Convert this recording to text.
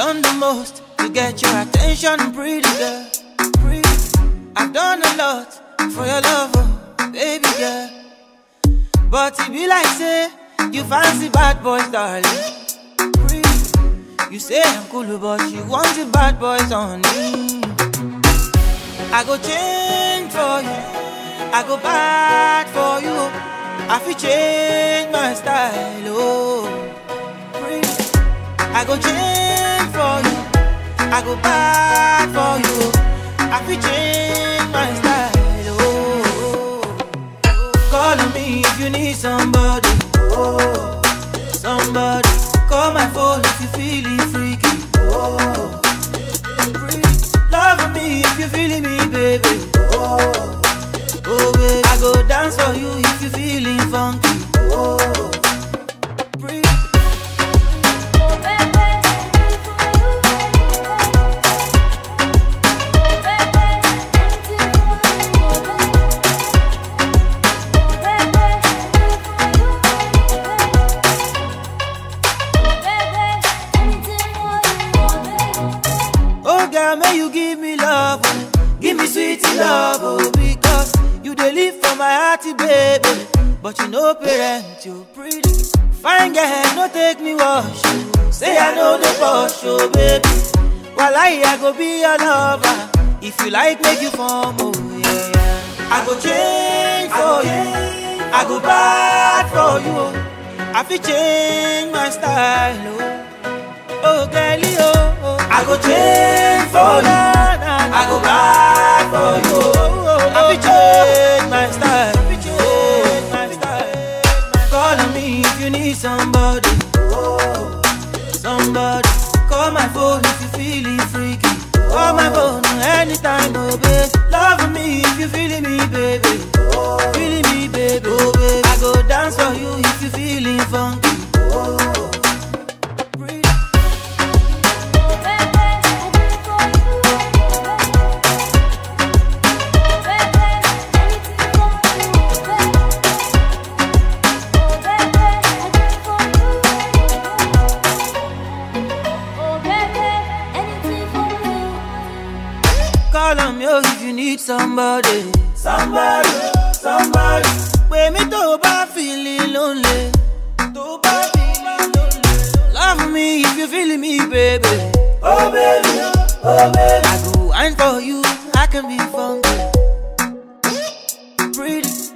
done the most to get your attention, pretty girl. Pretty. I've done a lot for your love, oh, baby girl. But it be like say you fancy bad boys, darling. Pretty. You say I'm cool, but you want the bad boys on me. I go change for you. I go bad for you. I feel change my style, oh. Pretty. I go change for you. I go bad for you. I feel change my style, oh. Call on me if you need somebody, oh. Somebody. Call my phone if you feeling freaky, oh. Pretty. Love me if you feeling me, baby, oh. Oh, baby. I go dance for you if you feeling funky, oh. Pretty. Oh girl, may you give me love, oh. give me sweet love, oh, because you dey live for my hearty baby. But you know parent, you pretty. Fine girl, no take me wash. oh. Say I know the boss, oh baby. While I, I go be your lover. If you like, make you form, oh yeah, yeah. I go change for you. I go bad for you. oh. I feel change my style, oh. Oh, girlie, oh, oh. I go change for you. I go buy for you. I be change my style. Change my style. Call on me if you need somebody. Oh, somebody. Call my phone if you feeling freaky. Call my phone anytime, oh babe. Love me if you feeling me, baby. Feeling me, baby. Oh, baby. I go dance for you if you feeling funky. Oh, breathe. Call on me oh, if you need somebody. Somebody, somebody. Pè mí tó o bá feeling lonely. Tó o bá feeling lonely. Love me if you feeling me, baby. Oh baby, oh baby. I go wine for you, I can be funky. Pretty.